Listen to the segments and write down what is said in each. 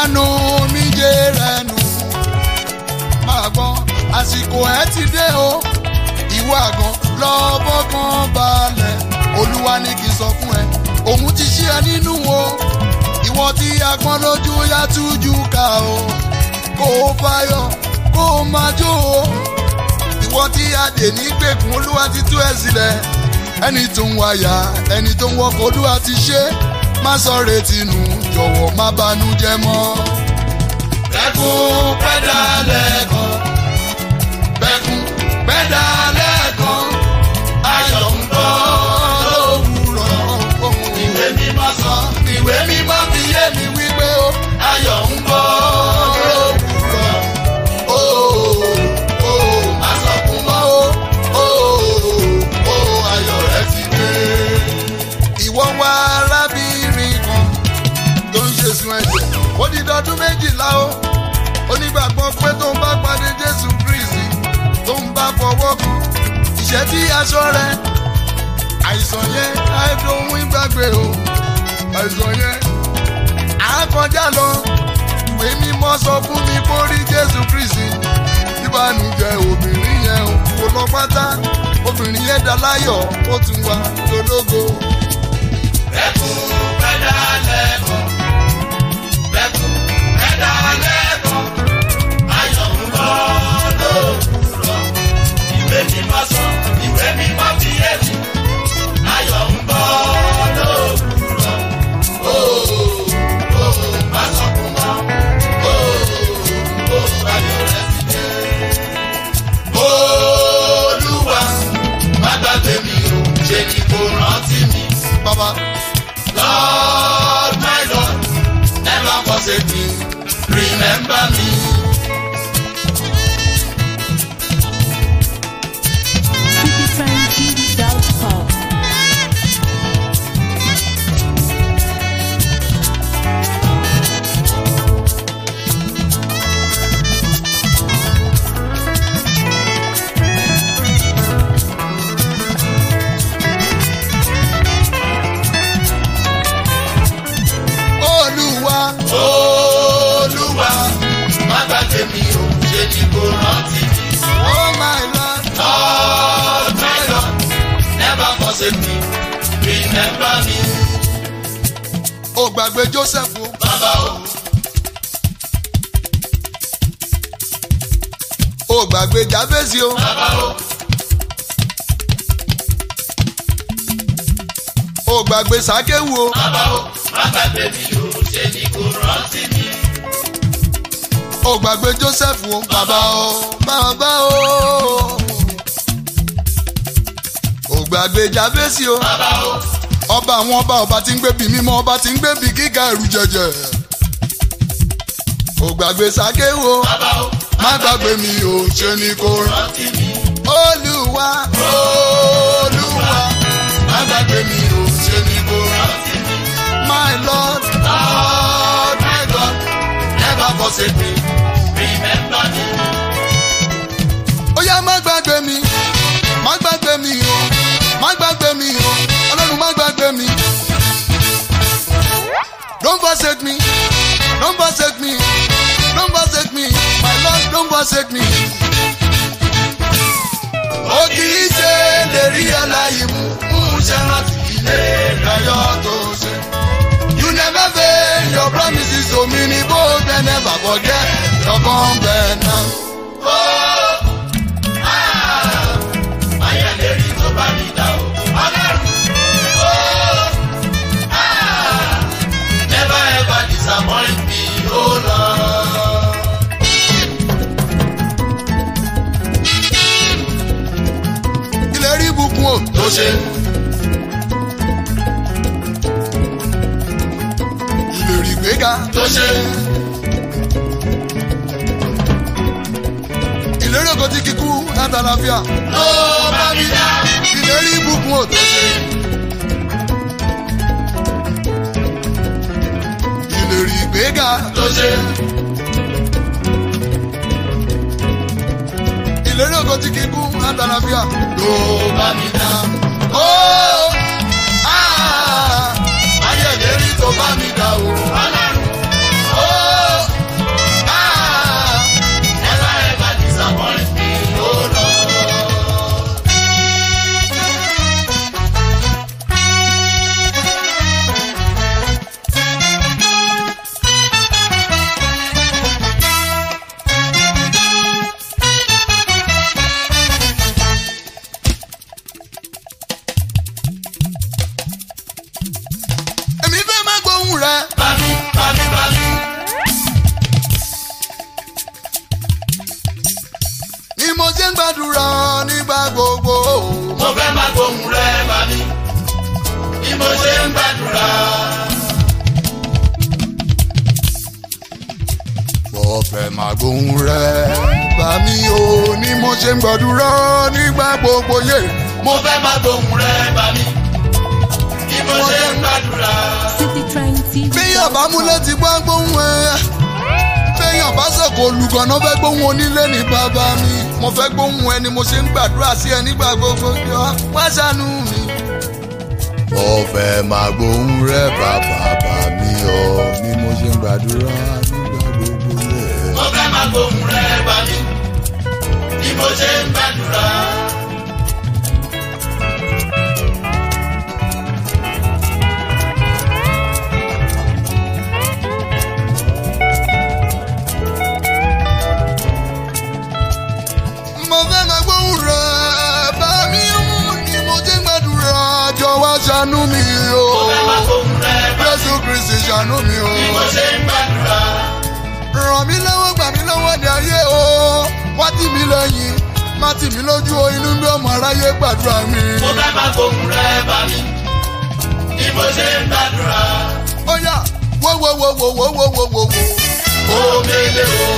nu omijé rẹ nù máa gbọ́ àsìkò ẹ ti dé o ìwọ àgàn lọ́bọ̀ kan balẹ̀ olúwa ní kí n sọ fún ẹ òun ti ṣí ẹ nínú o ìwọ tí agbọ́n lójú yá tújú ká o kó o fáyọ̀ kó o máa jó o ìwọ tí adè ní gbèkùn olúwa ti tú ẹ sílẹ̀ ẹni tó ń wáyà ẹni tó ń wọkọ̀ olúwa ti ṣe má sọ retí nù jọ̀wọ́ má banújẹ́ mọ́. bẹ́kún pẹ́dà lẹ́ẹ̀kan bẹ́kún pẹ́dà lẹ́ẹ̀kan ayọ̀ ń bọ̀ lówùrọ̀. ìwé mímọ́ sọ ìwé mímọ́ fi yé mi wípé ó ayọ̀ ń bọ̀ lówùrọ̀. ó ó má sọkún mọ́ ó ó ó ayọ̀ rẹ ti dé. ìwọ wá arábìnrin kan tó ń ṣe sun ẹ̀jẹ̀ ó di dọdún méjìlá o onígbàgbọ́ pé tó ń bá pàdé jésù kristi tó ń bá fọwọ́ kan ìṣẹ́ tí aṣọ rẹ àìsàn yẹn àìdóhun ìgbàgbé o àìsàn yẹn àákọjá lọ ìwé mímọ́ sọ fún mi kó rí jésù kristi ìbànújẹ́ obìnrin yẹn o kò lọ pátá obìnrin yẹn dá láyọ̀ ó tún wá lólógo. Bẹ́kún pẹ́dà lẹ́kọ̀ọ́. Bẹ́kún pẹ́dà lẹ́kọ̀ọ́. Ayọ̀ ń bọ̀ lówùrọ̀. Ìwé mímọ́ sọ, ìwé mímọ́ fi yé mi. Ayọ̀ ń bọ̀ lówùrọ̀. Ó ó má sọkún mọ́. Ó ó ayọ̀ rẹ̀ ti dé. Olúwa má gbàgbé mi o, ṣe ni kò rántí mi. bàbá Lord, my Lord, never forsake me. Remember me. citytrendtv.com. olúwa Olúwa, má gbàgbé mi o, ṣe ni kò rántí mi. oh my lord Lord, my Lord, never forsake me. Remember me. ó gbàgbé joseph o Bàbá o, ó gbàgbé jabesi o bàbá o, ó gbàgbé sakewu o bàbá o, má gbàgbé mi o, ṣe ni kò rántí mi. ó gbàgbé joseph o bàbá o bàbá o ó gbàgbé jabesi o Bàbá o, ọba àwọn ọba ọba tí ń gbé bí mímọ́ ọba tí ń gbé bí gíga ẹrù jẹjẹ ó gbàgbé sakewu o bàbá o, má gbàgbé mi o ṣe ni kò rán rántí mi. olúwa olúwa má gbàgbé mi o ṣe ni kò rán Rántí mi. my lord lord my god never forsake me. Remember me. ó yá má gbàgbé mi má gbàgbé mi o má gbàgbé mi o ọlọ́run má gbàgbé mi. don't forsake me don't forsake me don't forsake me my lord don't forsake me. ó kì í ṣe lè rí aláyé mú mú ṣe rántí ilé ìdájọ́ tó ṣe. you never fail your promises to me ní bó ṣe never forget your covenant. Ayẹ̀lérí tó bá mi dá o. Ọlọ́run. Never ever disappoint me, oh Lord. ìlérí ìbùkún o Tó ṣe ìlérí ìgbéga tó ṣe ìlérí ògo tí kíkú látàlàfíà ló bá mi dá. ìlérí ìbùkún o tó ṣe ìlérí ìgbéga Tó ṣe ìlérí ògo tí kíkú látàlàfíà ló bá mi dá. ó ah, Ayẹ̀lérí tó bá mi dá o. Ọlọ́run. ń gbàdúrà nígbà gbogbo. mo fẹ́ máa gbóhùn rẹ bá mi bí mo ṣe ń gbàdúrà. mo fẹ́ máa gbóhùn rẹ̀ bá mi o ní mo ṣe ń gbàdúrà nígbà gbogbo yé. mo fẹ́ máa gbóhùn rẹ bá mi bí mo ṣe ń gbàdúrà. City Train TV. béèyàn bá múlẹ̀ ti gbọ́ gbóhùn ẹ̀ béèyàn bá sọ̀kò olùgànná fẹ́ gbóhùn onílé ní bàbá mi mo fẹ́ gbóhùn ẹ ni mo ṣe ń gbàdúrà sí ẹ nígbà gbogbo jọ wá ṣàánú mi. mo fẹ́ máa gbóhùn rẹ̀ bàbá bá mi o ní mo ṣe ń gbàdúrà nígbà gbogbo yé. mo fẹ́ máa gbóhùn rẹ bá mi bí mo ṣe ń gbàdúrà. mo fẹ́ máa gbóhùn rẹ̀ bá mi o ní mo ṣe ń gbàdúrà jọ wá ṣàánú mi o. mo fẹ́ máa gbóhùn rẹ bá mi Jésù Kristi ṣàánú mi o. bí mo ṣe ń gbàdúrà. ràn mí lọ́wọ́ gbà mí lọ́wọ́ ní ayé o wá tì mí lẹ́yìn má tì mí lójú o inú bí ọmọ aráyé gbàdúrà mi. mo fẹ́ máa gbóhùn rẹ bá mi bí mo ṣe ń gbàdúrà. ó yá wo wo wo wo wo wo wo wo wo. omele o.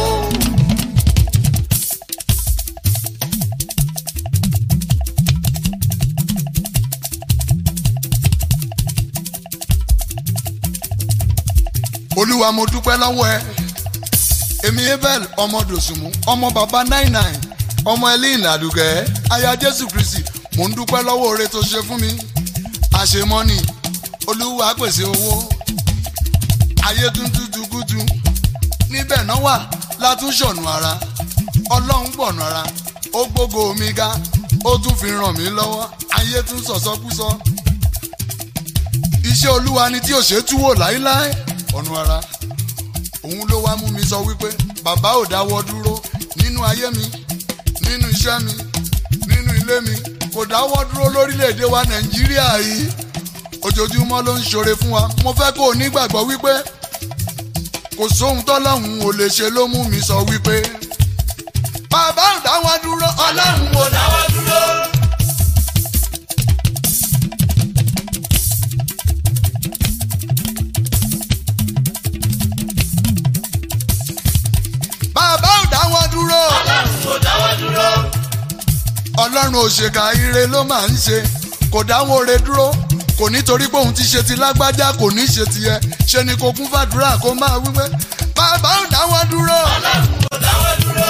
olúwa mo dúpẹ́ lọ́wọ́ ẹ èmi abel ọmọ dòsùnmù ọmọ bàbá nine nine ọmọ elin àdùgẹ́ aya jésù kristi mo ń dúpẹ́ lọ́wọ́ oore tó ṣe fún mi àṣemọ́nì olúwa pèsè owó ayé tuntun tukutu níbẹ̀ náà wà látúnṣọ̀nù ara ọlọ́run gbọ̀nù ara ó gbógo mi ga ó tún fi ràn mí lọ́wọ́ ayé tún sọ̀sọ́kúsọ iṣẹ́ olúwa ni tí ò ṣe túwò láíláí ọ̀nù ara òun ló wá mú mi sọ wípé bàbá ò dáwọ́ dúró nínú ayé mi nínú iṣẹ́ mi nínú ilé mi kò dáwọ́ dúró lórílẹ̀‐èdè wa nàìjíríà yìí ojoojúmọ́ ló ń ṣoore fún wa mo fẹ́ kó o nígbàgbọ́ wípé kò sóhun tọ́lọ́hún ò lè ṣe ló mú mi sọ wípé bàbá ò dáwọ́ dúró ọlọ́run ò dáwọ́ dúró. bàbá ò dáwọ́ dúró. ọlọ́run kò dáwọ́ dúró. ọlọ́run òṣèkà ire ló máa ń ṣe kò dáwọ́ re dúró kò nítorí pé òun ti ṣe ti lágbájá kò ní ṣe tiẹ ṣe ni kò kún fàdúrà kó máa wípé bàbá ò dáwọ́ dúró. ọlọ́run kò dáwọ́ dúró.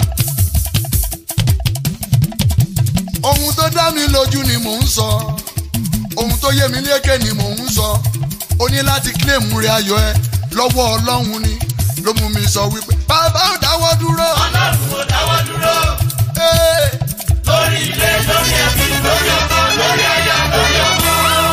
ohun tó dá mi lójú ni mò ń sọ ohun tó yé mi lékè ni mò ń sọ o ní láti kílèmù rẹ ayọ̀ ẹ lọ́wọ́ ọlọ́run ni ló mú mi sọ wípé bàbá ò dáwọ́ dúró. ọlọ́run kò dáwọ́ dúró. Hey! lórí ilé lórí ẹbí lórí ọkọ lórí aya lórí ọmọ.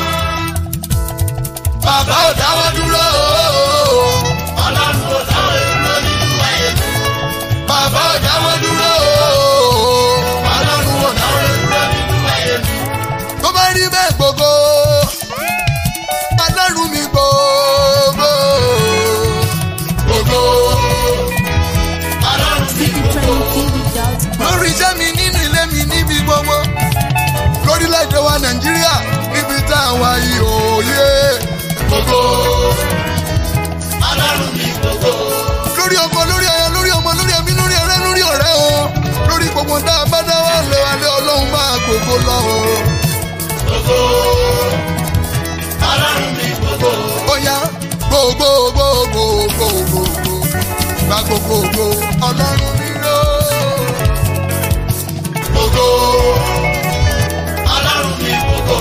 bàbá ò dáwọ́ dúró. ọlọ́run kò dáwọ́ dúró nínú ayé mi. bàbá ò dáwọ́ dúró. ọlọ́run ò dáwọ́ dúró. nínú ayé mi. tó bá rí bẹ́ẹ̀ gbogbo ọlọ́run mi gbogbo gbogbo ọlọ́run mi City Train TV dot com. lórí iṣẹ́ mi nínú ilé mi níbi gbogbo lórílẹ̀‐èdè wa nàìjíríà níbi tá a wà yìí òye gbogbo ọlọ́run mi gbogbo. lórí ọkọ lórí aya lórí ọmọ lórí ẹbí lórí ọ̀rẹ́ lórí ọ̀rẹ́ o lórí gbogbo tá a bá dá wà lé wa lé ọlọ́run máa gbogbo lọ o. gbogbo. ọlọ́run mi gbogbo. ó yá gbogbo gbogbo gbogbo gba gbogbo gbogbo ọlọ́run mi lọ. gbogbo ọlọ́run mi gbogbo.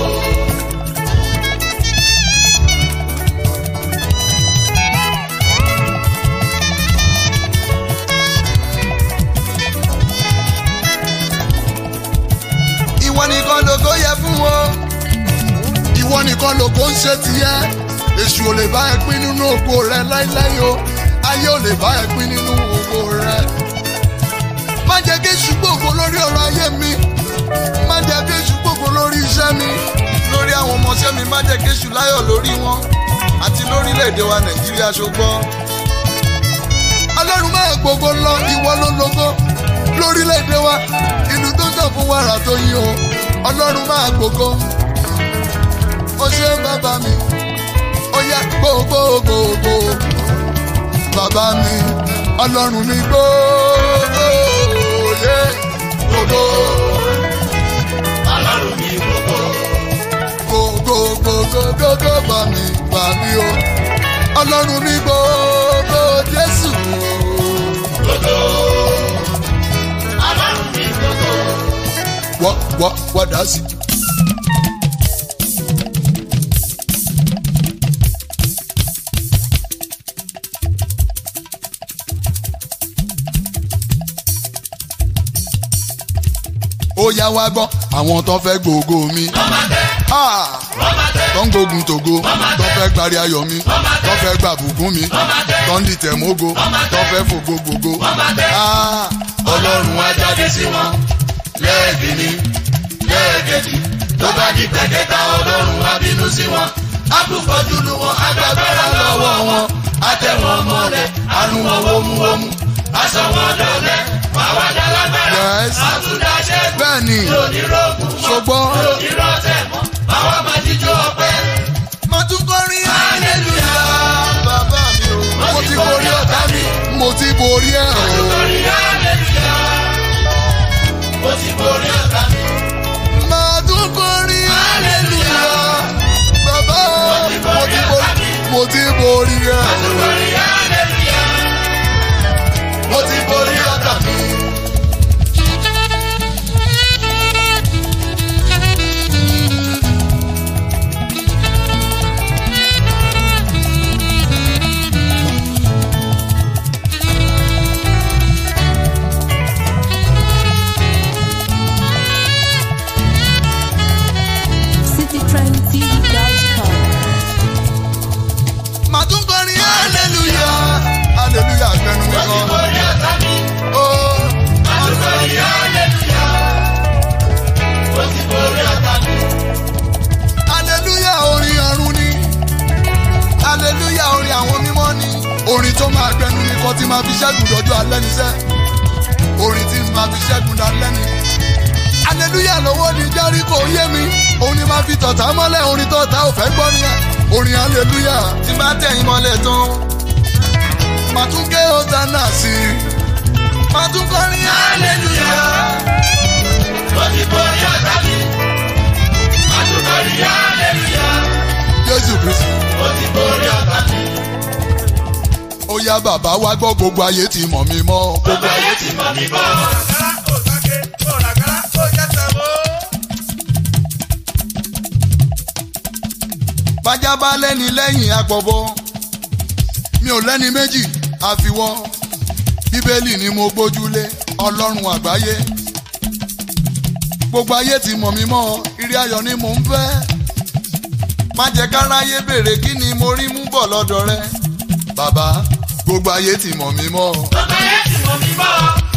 ìwọ nìkan lógo yẹ fún wọn ìwọ nìkan lógo ń ṣe tiẹ èṣù ò lè bá ẹ pín nínú ògo rẹ láíláí o ayé ò lè bá ẹ pín nínú ògo rẹ má jẹ́ kí èṣù gbògo lórí ọ̀rọ̀ ayé mi má jẹ́ kí èṣù gbògo lórí iṣẹ́ mi lórí àwọn ọmọọṣẹ́ mi má jẹ́ kí èṣù láyọ̀ lórí wọn àti lórílẹ̀‐èdè wa nàìjíríà ṣùgbọ́n ọlọ́run máa gbogbo lọ ìwọ ló lógo lórílẹ̀‐èdè wa tó yín o ọlọ́run máa gbogbo ó ṣe bàbá mi ó yẹ gbogbogbò bàbá mi ọlọ́run mi gbogbo yẹ gbogbo Ọlọ́run mi gbogbo. gbogbogbogbogbò bà mí bà mí o ọlọ́run mi gbogbo jésù Gbogbo. Ọlọ́run mi gbogbo. wọ́ wọ́ wọ́ dá sí. ó yá wá gbọ́ àwọn tó fẹ́ gbogbo mi. Ah! tó ń gbógun tògo tó fẹ́ gbárí ayọ̀ mi tó fẹ́ gbà bùkún mi tó ń dìtẹ̀ mógo tó fẹ́ fògo gbogbo. Ah! Ọlọ́run á jáde sí wọn. Lẹ́ẹ̀kìnní, lẹ́ẹ̀kejì. Tó bá di pẹ̀kẹ́ta Ọlọ́run á bínú sí wọn. Á tún fọ́jú lu wọn, á gbàgbára lọ́wọ́ wọn. Á tẹ̀ wọn mọ́lẹ̀, á nu wọn wómúwómú. Á sọ wọn dọ̀lẹ́, wá wá dá lágbára. Yes. Á tún dá ṣẹ́gun. bẹ́ẹ̀ ni Yóò ní rògùn mọ́. ṣùgbọ́n Yóò ní rọ́ọ̀tẹ̀ mọ́. Báwa máa jíjó ọpẹ́. mo tún kọrin Hallelujah. bàbá mi o mo ti borí ọ̀tá mi mo ti borí ẹ̀ o. Lórí hallelujah. Mo ti borí ọ̀tá mi. máa tún kọrin hallelujah bàbá mo ti borí mo ti borí ẹ̀ o. Lórí hallelujah. mo ti borí ọ̀tá mi. citytrendtv.com. máa tún kọrin hallelujah hallelujah gbẹnu mi Mo ti kan. borí ọ̀tá mi. Oh. Lórí hallelujah. Mo ti borí ọ̀tá mi. aleluya orin ọ̀run ni aleluya orin àwọn mímọ́ ni orin tó máa gbẹnu ni kan tí máa fi ṣẹ́gun dọ́jú alẹ́ níṣẹ́ orin tí máa fi ṣẹ́gun dalẹ́ ni aleluya lọ́wọ́ ni jẹ́ríkò yé mi òun ni máa fi tọ̀tà mọ́lẹ̀ orin tọ̀tà ò fẹ́ gbọ́ ni orin aleluya tí bá tẹ̀yìn mọ́lẹ̀ tán màá tún ké hosanna sí i màá tún kọrin aleluya Mo ti borí ọ̀tá mi. Mo ti borí hallelujah. jésù kristu. Mo ti borí ọ̀tá mi. ó yá bàbá wa gbọ́ gbogbo ayé ti mọ̀ mí mọ́. Gbogbo ayé ti mọ̀ mí bọ́. bájá bá lẹ́ni lẹ́yìn àpọ̀bọ mi ò lẹ́ni méjì àfiwọ́ bíbélì ni mo gbójúlé ọlọ́run àgbáyé gbogbo ayé ti mọ̀ mí mọ́ ìrí ayọ̀ ni mò ń fẹ́ má jẹ́ káráyé béèrè kí ni mo rí mú bọ̀ lọ́dọ̀ rẹ bàbá gbogbo ayé ti mọ̀ mí mọ́ Gbogbo ayé ti mọ̀ mí bọ́.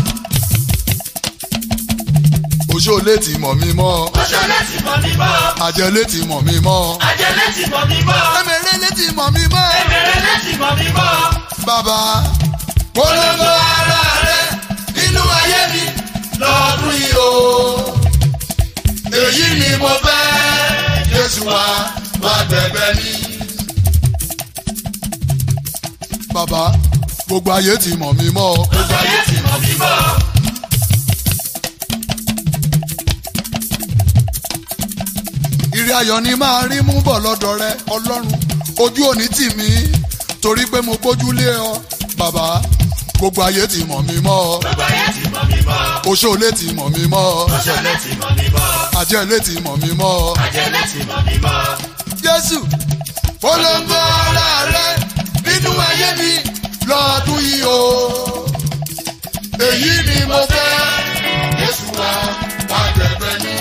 òṣòlé ti mọ̀ mí mọ́ Oṣolẹ́ ti mọ̀ mí bọ́. àjẹlé ti mọ̀ mí mọ́ Ajẹ́lẹ́ ti mọ̀ mí bọ́. ẹ̀mẹ̀rẹ̀lẹ̀ ti mọ̀ mí mọ́ Ẹ̀mẹ̀rẹ̀lẹ́ ti mọ̀ mí bọ́. bàbá polongo ara rẹ Nínú ayé mi lọ́dún yìí o. èyí ni mo fẹ́ jésù wa wá gbẹ̀gbẹ́ mi. bàbá gbogbo ayé ti mọ̀ mí mọ́ Gbogbo ayé ti mọ̀ mí bọ́. ìrì ayọ̀ ni máa rí mú bọ̀ lọ́dọ̀ rẹ ọlọ́run ojú òní tì mí torí pé mo gbójúlé ọ bàbá gbogbo ayé ti mọ̀ mí mọ́ Gbogbo ayé ti mọ̀ mí bọ́. oṣoolé ti mọ̀ mí mọ́ Oṣolẹ́ ti mọ̀ mí bọ́. àjẹlé ti mọ̀ mí mọ́ Ajẹ́lẹ́ ti mọ̀ mí bọ́. jésù polongo ara rẹ nínú ayé mi lọ́dún yìí o èyí ni mo fẹ́ jésù wa wá gbẹ̀gbẹ́ mi.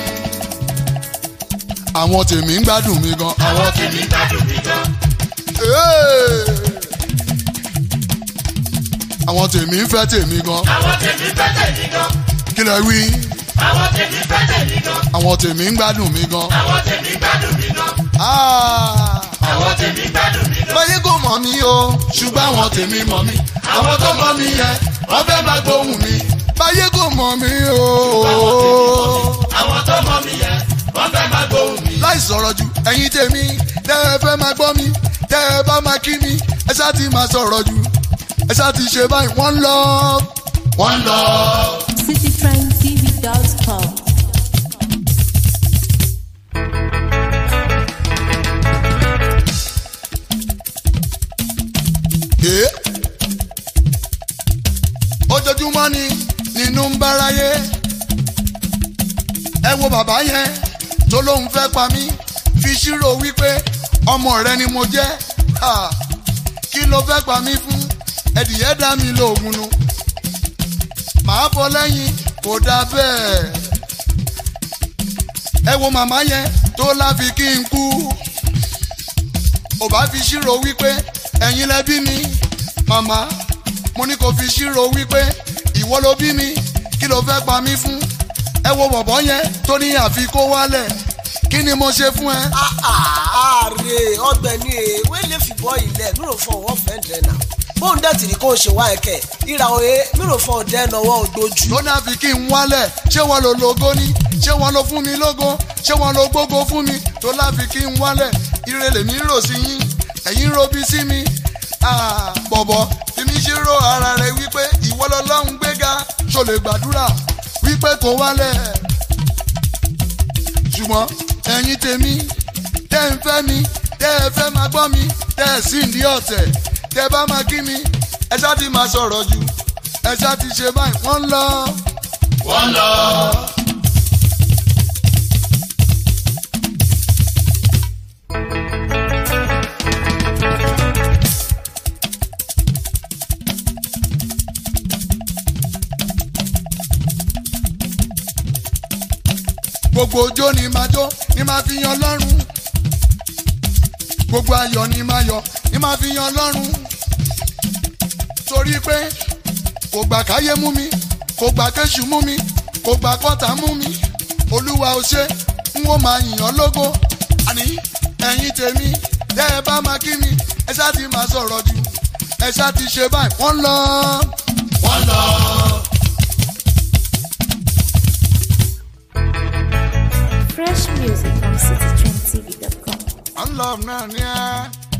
àwọn tèmi ń gbádùn mi gan Àwọn tèmi gbádùn mi gan. Hey! àwọn tèmi ń fẹ́ tèmi gan Àwọn tèmi fẹ́ tèmi gan. kí lẹ wí Àwọn tèmi fẹ́ tèmi gan. àwọn tèmi ń gbádùn mi gan. Àwọn tèmi gbádùn mi gan. Ah! Àwọn tèmi gbádùn mi gan. báyé kò mọ̀ mí o ṣùgbọ́n àwọn tèmi mọ̀ mí àwọn tó mọ̀ mí yẹn wọ́n fẹ́ máa gbóhùn mi. báyé kò mọ̀ mí o Àwọn tèmi tẹ́ ẹ fẹ́ máa gbọ́ mi tẹ́ ẹ bá máa kí mi ẹ ṣáà ti máa sọ̀rọ̀ jù ẹ ṣáà ti ṣe báyìí wọ́n lọ. wọ́n lọ. citytrendtv.com. Ẹ́. ojoojúmọ́ ni nínú ń báráyé ẹ wo bàbá yẹn tó lóun fẹ́ pa mí fi ṣírò wípé ọmọ rẹ ni mo jẹ́ Ha! kí ló fẹ́ pa mí fún ẹ̀dìyẹ dá mi lóògùn nu màá fọ lẹ́yìn kò dáa bẹ́ẹ̀ ẹ wo màmá yẹn tó láfi kí n kú ò bá fi ṣírò wípé ẹ̀yin lẹ bí mi màmá mo ní kò fi ṣírò wípé ìwọ ló bí mi kí ló fẹ́ pa mí fún ẹ wo bọ̀bọ̀ yẹn tó ní àfi kó wálẹ̀ kí ni mo ṣe fún ẹ. ààrẹ ọ̀gbẹ́ni ewé lè fìbọ ilẹ̀ mírò fún ọwọ́ fẹndẹ náà bóun dẹ̀ tìrí kó o ṣe wá ẹ̀kẹ́ ìrà òye mírò fún ọdẹ nọwọ́ ògbójú. tó ní àfi kí n wálẹ̀ ṣé wọn lo logo ní ṣé wọn lo fún mi lógo ṣé wọn lo gbógo fún mi tó láfi kí n wálẹ̀ ire lèmi rò sí yín ẹ̀yin robi sí mi Ah, bọ̀bọ̀ fi mi ṣe ro ara rẹ wípé ìwọ lọ́lọ́run gbéga ṣò lè gbàdúrà wípé kò wálẹ̀ ṣùgbọ́n ẹ̀yin tèmi tẹ́ ń fẹ́ mi tẹ́ ẹ fẹ́ máa gbọ́ mi tẹ́ ẹ sì ń di ọ̀tẹ̀ tẹ́ bá máa kí mi ẹ ṣáà ti máa sọ̀rọ̀ jù ẹ ṣáà ti ṣe báyìí wọ́n ń lọ. wọ́n lọ. gbogbo ojó ni máa jó ni máa fi yan lọ́rùn gbogbo ayọ̀ ni máa yọ̀ ni máa fi yan lọ́rùn torí pé kò gbà káyé mú mi kò gbà kéṣù mú mi kò gbà kọ́tà mú mi olúwa ò ṣe n ó máa yìnyàn lógo àní ẹ̀yin tèmi tẹ́ ẹ bá máa kí mi ẹ ṣáà ti máa sọ̀rọ̀ jù ẹ ṣáà ti ṣe báyìí wọ́n lọ. wọ́n lọ. Fresh music from citytrendtv.com. wọ́n lọ náà ní ẹ́.